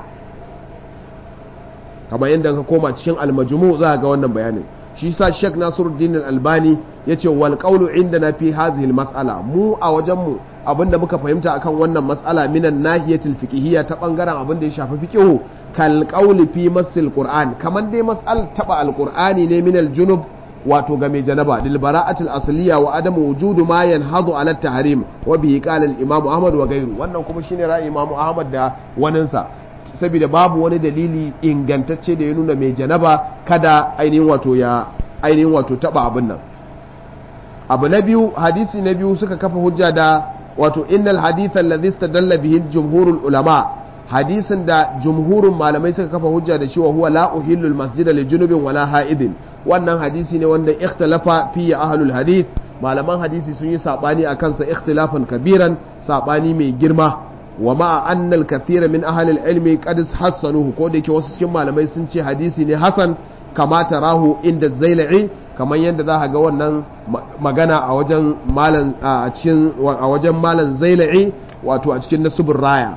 kamar yadda ka koma cikin almajmu za ga wannan bayanin shi sa Sheikh Nasiruddin Al-Albani yace wal qawlu indana fi hadhihi al-mas'ala mu a wajen mu abinda muka fahimta akan wannan mas'ala minan nahiyatil fiqhiyya ta bangaren abinda ya shafi fiqhu kal qawli fi masil qur'an kaman dai mas'al taba al-qur'ani ne min al-junub wato ga mai janaba lil bara'atil asliya wa adamu wujudu ma yanhadu ala tahrim wa bihi qala al imam ahmad wa ghayru wannan kuma shine ra'ayi imam ahmad da waninsa saboda babu wani dalili ingantacce da ya nuna mai janaba kada ainihin wato ya ainihin wato taba abin nan abu na biyu hadisi na biyu suka kafa hujja da wato innal hadith alladhi istadalla bihi jumhurul ulama hadisin da jumhurun malamai suka kafa hujja da cewa huwa la uhillu al masjida li junubin wala ha'idin wannan hadisi ne wanda ikhtalafa fi ahlul hadith malaman hadisi sun yi sabani a kansa ikhtilafan kabiran sabani mai girma wa ma'a anna al kathira min ahli al ilmi qad hassanuhu ko da yake wasu cikin malamai sun ce hadisi ne hasan kama tarahu inda zailai kamar yadda za ga wannan magana a wajen malan a cikin a wajen malan zailai wato a cikin nasubur raya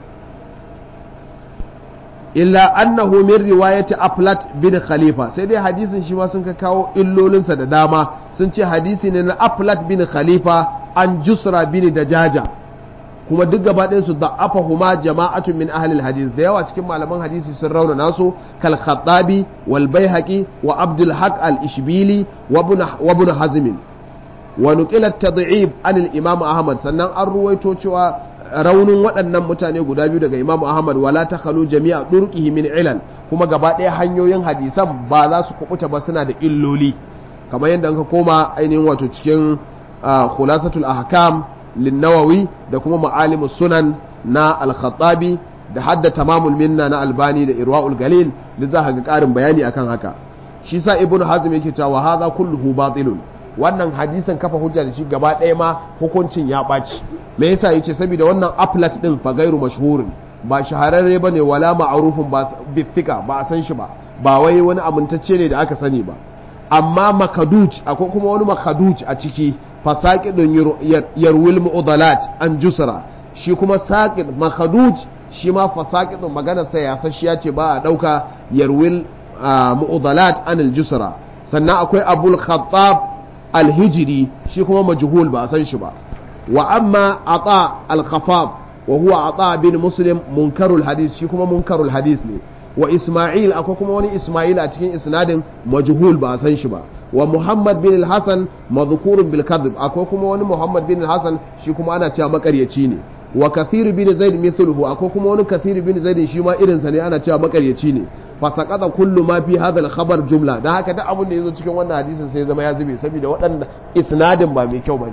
illa annahu min riwayati aflat bin khalifa sai dai hadisin shi ma sun ka kawo illolinsa da dama sun ce hadisi ne na aflat bin khalifa an jusra bin dajaja kuma duk gaba ɗayan su da'afa huma jama'atun min ahlil hadis da yawa cikin malaman hadisi sun rauna nasu kal khattabi wal baihaqi wa abdul haq al ishbili wa ibn hazm wa nuqila tad'ib an al imam ahmad sannan an ruwaito cewa raunin waɗannan mutane guda biyu daga imamu ahmad wala ta khalu jami'a durqihi min ilal kuma gaba ɗaya hanyoyin hadisan ba za su kubuta ba suna da illoli kamar yadda ka koma ainihin wato cikin khulasatul ahkam linnawawi da kuma ma'alimus sunan na al-khattabi da hadda tamamul minna na albani da irwaul galil duk za ga ƙarin bayani akan haka shi sa ibnu hazm yake cewa hadha kulluhu batilun wannan hadisin kafa hujja da shi gaba ɗaya ma hukuncin ya ɓaci me yasa yace saboda wannan aflat din fa gairu mashhurin ba shahararre bane wala ma'rufun ba bithika ba a san shi ba ba wai wani amintacce ne da aka sani ba amma makaduj akwai kuma wani makaduj a ciki fasaqidun yarwil mu'dalat an jusra shi kuma saqid makaduj shi ma fasaqidun magana sai ya sashiya ce ba a dauka yarwil mu'dalat an al-jusra sannan akwai abul khattab alhijiri shi kuma majhul ba a san shi ba wa amma ata al-khafaf wa huwa ata bin muslim munkarul hadis shi kuma munkarul hadis ne wa isma'il akwai kuma wani isma'il a cikin isnadin majhul ba a san shi ba wa muhammad bin al-hasan madhkurun bil kadhib akwai kuma wani muhammad bin al-hasan shi kuma ana cewa makaryaci ne wa kathir bin zaid mithluhu akwai kuma wani kathir bin zaid shi ma irinsa ne ana cewa makaryaci ne fasaqata kullu ma fi hadha al-khabar jumla dan haka duk abin da yazo cikin wannan hadisin sai zama ya zube saboda waɗanda isnadin ba mai kyau bane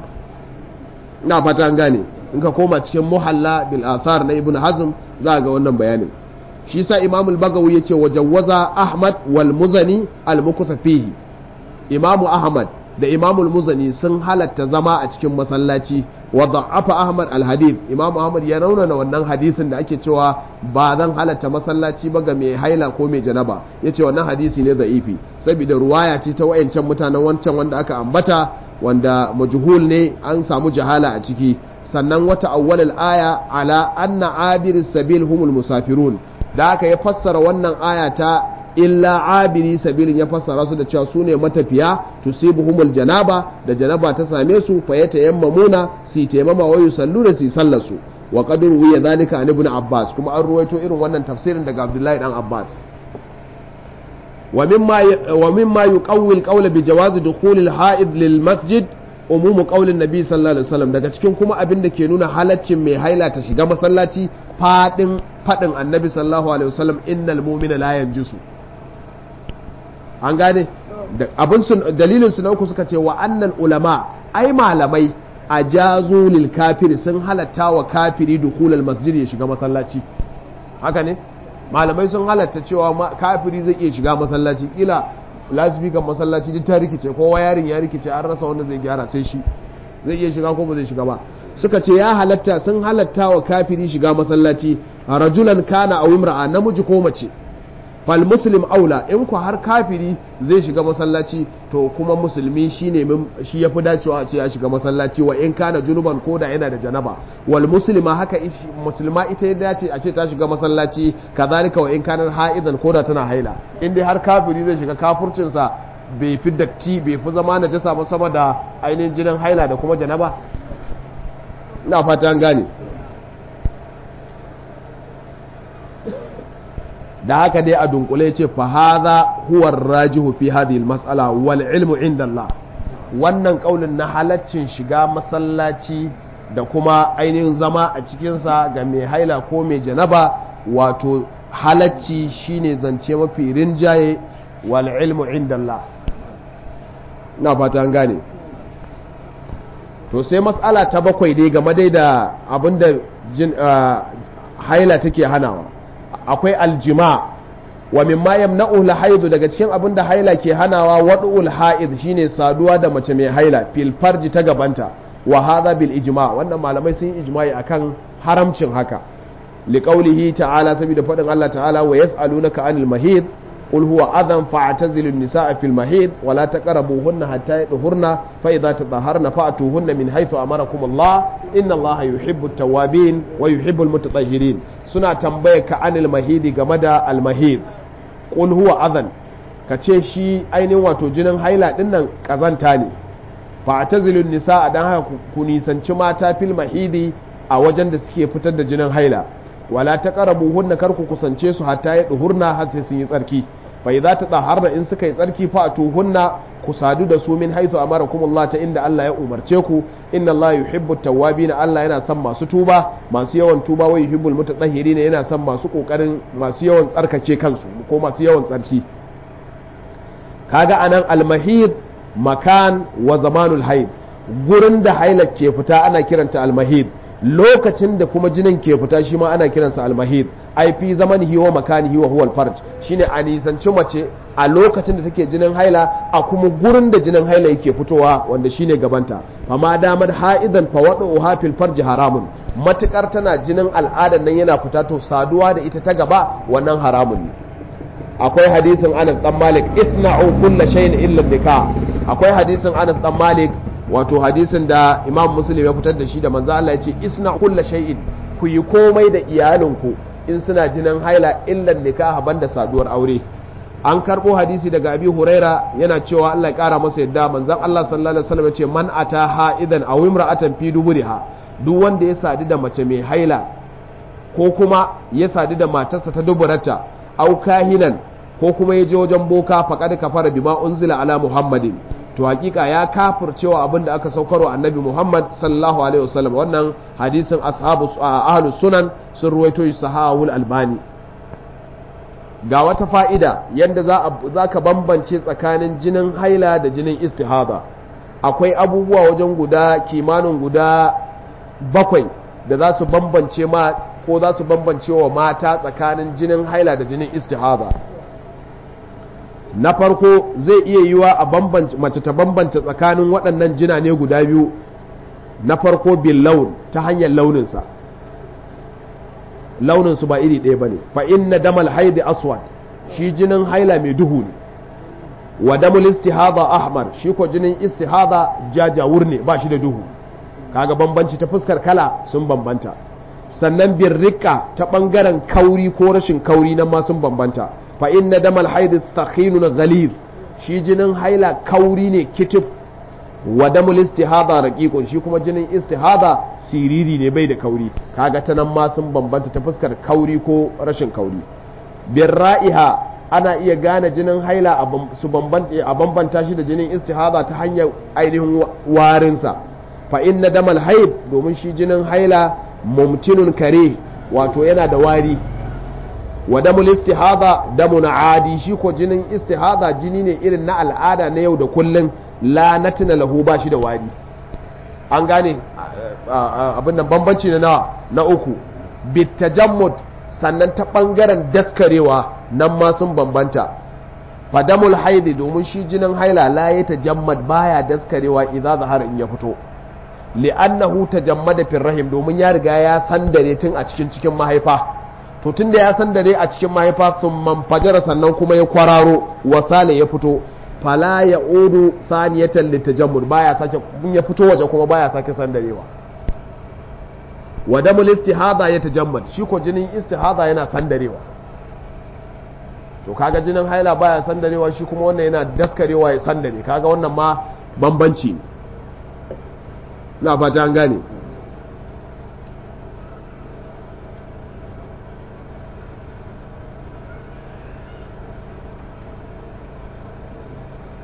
ina fata an gane in ka koma cikin muhalla bil athar na ibnu hazm za ga wannan bayanin shi sa imam al-bagawi yace wajawwaza ahmad wal muzani al-mukutha fihi imam ahmad da imam al-muzani sun halatta zama a cikin masallaci wa da'afa ahmad al-hadith imam ahmad ya raunana wannan hadisin da ake cewa ba zan halatta masallaci ba ga mai haila ko mai janaba yace wannan hadisi ne da'ifi saboda ruwaya ce ta wayancan mutanen wancan wanda aka ambata wanda majhul ne an samu jahala a ciki sannan wata awwalal aya ala anna abir sabil humul musafirun da aka ya fassara wannan aya ta illa abiri sabilin ya fassara su da cewa su ne matafiya tusibuhumul janaba da janaba ta same su fa ya tayammamuna si tayammama wa yusalluna si sallasu wa qad ruwiya zalika an ibn abbas kuma an ruwaito irin wannan tafsirin daga abdullahi dan abbas wa mimma wa mimma yuqawwi al-qawla bi jawazi dukhul al-ha'id lil masjid umumu qaulin nabi sallallahu alaihi wasallam daga cikin kuma abin da ke nuna halaccin mai haila ta shiga masallaci fadin fadin annabi sallallahu alaihi wasallam innal mu'mina la yanjusu an gane abin sun dalilin su na uku suka ce wa annal ulama ai malamai a jazu lil kafiri sun halatta wa kafiri dukhulal masjid ya shiga masallaci haka ne malamai sun halatta cewa kafiri zai iya shiga masallaci kila lasbikan masallaci duk ta rikice kowa yarin ya rikice an rasa wanda zai gyara sai shi zai iya shiga ko ba zai shiga ba suka ce ya halatta sun halatta wa kafiri shiga masallaci rajulan kana aw imra'a namiji ko mace fal muslim aula in ku har kafiri zai shiga masallaci to kuma musulmi shine shi yafi dacewa a ce ya shiga masallaci wa in kana junuban ko da yana da janaba wal muslima haka musulma ita ya dace a ce ta shiga masallaci kazalika wa in kana ha'idan ko da tana haila in dai har kafiri zai shiga kafurcin sa bai fi datti bai fi zama na jasa ba sama da ainihin jinin haila da kuma janaba ina fata an gane da haka dai a dunkule ce fa hadha huwa rajihu fi hadhihi mas'ala wal ilmu inda Allah wannan kaulin na halaccin shiga masallaci da kuma ainihin zama a cikinsa ga mai haila ko mai janaba wato halacci shine zance mafi rinjaye wal ilmu inda Allah na fata an gane to sai matsala ta bakwai dai game dai da abinda jin haila take hanawa akwai aljima wa mimma yamna'u la haidu daga cikin abinda haila ke hanawa wad'ul haid shine saduwa da mace mai haila fil farji ta gabanta wa hadha bil ijma wannan malamai sun yi ijma'i akan haramcin haka liqaulihi ta'ala saboda fadin Allah ta'ala wa yas'alunaka anil mahid قل هو أذى فاعتزلوا النساء في المحيض ولا تقربوهن حتى يطهرن فإذا تطهرن فأتوهن من حيث أمركم الله إن الله يحب التوابين ويحب المتطهرين سنة تنبيك عن المحيض كمدى المحيض قل هو أذى kace shi ainihin wato jinin haila din nan kazanta ne fa atazilun nisa dan haka ku nisanci mata fil mahidi a wajen da suke fitar da jinin haila wala taqrabu hunna kar ku kusance su hatta ya duhurna har sai sun yi tsarki fa idza tataharna in suka yi tsarki fa atuhunna ku sadu da su min haythu amarakumullah ta inda Allah ya umarce ku inna Allah yuhibbu tawwabin Allah yana son masu tuba masu yawan tuba wa yuhibbul mutatahhirin yana son masu kokarin masu yawan tsarkake kansu ko masu yawan tsarki kaga anan almahid makan wa zamanul haid gurin da haila ke fita ana kiranta almahid lokacin da kuma jinin ke fita shi ma ana kiransa almahid ai fi zamanihi wa makanihi wa huwa alfarj shine a nisanci mace a lokacin da take jinin haila a kuma gurin da jinin haila yake fitowa wanda shine gabanta fama damar ha'idan fa wadu hafil farji haramun matukar tana jinin al'adar nan yana fita to saduwa da ita ta gaba wannan haramun ne akwai hadisin Anas dan Malik isna'u kulla shay'in illa nikah akwai hadisin Anas dan Malik wato hadisin da imam muslim ya fitar da shi da manzo Allah ya ce isna kulla shay'in ku yi komai da iyalinku in suna jinin haila illan nikaha banda saduwar aure an karbo hadisi daga abi huraira yana cewa Allah ya kara masa yadda manzon Allah sallallahu alaihi wasallam ya ce man ata ha'idan aw imra'atan fi duburiha duk wanda ya sadu da mace mai haila ko kuma ya sadu da matarsa ta duburarta aw kahinan ko kuma ya je wajen boka faqad kafara bima unzila ala muhammadin to hakika ya kafircewa abin da aka saukarwa annabi Muhammad sallallahu alaihi wasallam wannan hadisin ashabu ahlus sunan sun ruwaito shi sahawul albani ga wata fa'ida yadda za ka bambance tsakanin jinin haila da jinin istihada akwai abubuwa wajen guda kimanin guda bakwai da za su bambance ma ko za su bambance wa mata tsakanin jinin haila da jinin istihada na farko zai iya yiwa a mace ta bambanta tsakanin waɗannan jina ne guda biyu na farko bin laun ta hanyar launinsa launinsu ba iri ɗaya ba ne fa inna damal haidi aswad shi jinin haila mai duhu ne wa damul istihada ahmar shi ko jinin istihada jajawur ne ba shi da duhu kaga bambanci ta fuskar kala sun bambanta sannan bin rika ta ɓangaren kauri ko rashin kauri nan ma sun bambanta fa inna damal haidi thakhinun ghalid shi jinin haila kauri ne kitif wa damul istihada raqiqun shi kuma jinin istihada siriri ne bai da kauri kaga ta nan ma sun bambanta ta fuskar kauri ko rashin kauri bir ra'iha ana iya gane jinin haila su a bambanta shi da jinin istihada ta hanyar ainihin warinsa fa inna damal haid domin shi jinin haila mumtinun kare wato yana da wari wa damul istihada damun adi shi ko jinin istihada jini ne irin na al'ada na yau da kullun la natina lahu ba shi da wari an gane abin nan bambanci na nawa na uku bitajammud sannan ta bangaren daskarewa nan ma sun bambanta fadamul haidi domin shi jinin haila la ya tajammad baya daskarewa idza zahara in ya fito li'annahu tajammada fil rahim domin ya riga ya sandare tun a cikin cikin mahaifa to tun da ya sandare a cikin mahaifa sun manfajara sannan kuma ya kwararo wasale ya fito fala ya odu saniyatan litajammud baya sake kun ya fito waje kuma baya sake sandarewa wa damul istihada ya tajammad shi ko jinin istihada yana sandarewa to kaga jinin haila baya sandarewa shi kuma wannan yana daskarewa ya sandare kaga wannan ma bambanci ne na fata an gane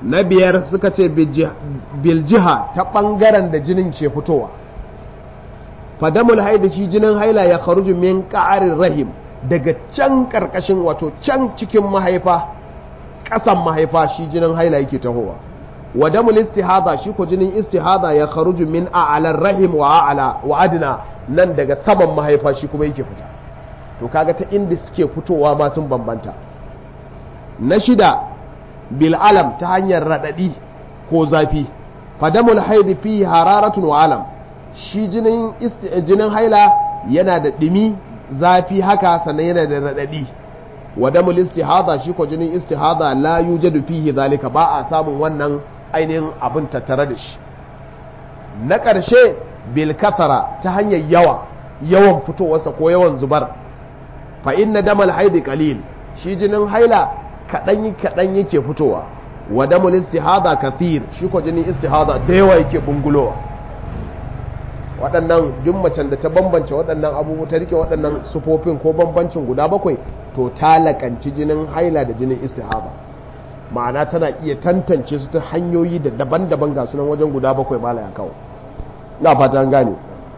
na biyar suka ce biljiha ta ɓangaren da jinin ke fitowa fadamul haida shi jinin haila ya kharuju min ƙarin rahim daga can ƙarƙashin wato can cikin mahaifa ƙasan mahaifa shi jinin haila yake tahowa wa damul istihada shi ko jinin istihada ya kharuju min a'alar rahim wa a'ala wa adna nan daga saman mahaifa shi kuma yake fita to kaga ta inda suke fitowa ma sun bambanta na shida bil alam ta hanyar radadi ko zafi fadamul haidi fi hararatun wa alam shi jinin jinin haila yana da dimi zafi haka sannan yana da radadi wa damul istihada shi ko jinin istihada la yujadu fihi zalika ba a samun wannan ainihin abin tattare da shi na ƙarshe bil kathara ta hanyar yawa yawan fitowarsa ko yawan zubar fa inna damal haidi qalil shi jinin haila kaɗan kaɗan yake fitowa wa damul istihada kathir shi ko jinin istihada da yawa yake bungulowa waɗannan duk macen da ta bambance waɗannan abubuwa ta rike waɗannan sufofin ko bambancin guda bakwai to ta lakanci jinin haila da jinin istihada ma'ana tana iya tantance su ta hanyoyi da daban-daban ga sunan wajen guda bakwai mala ya kawo na fata an gane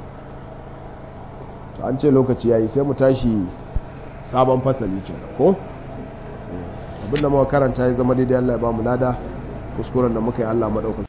to an ce lokaci yayi sai mu tashi sabon fasali kenan ko abinda muka karanta ya zama daidai Allah ya ba mu lada kuskuren da muka yi Allah madaukakin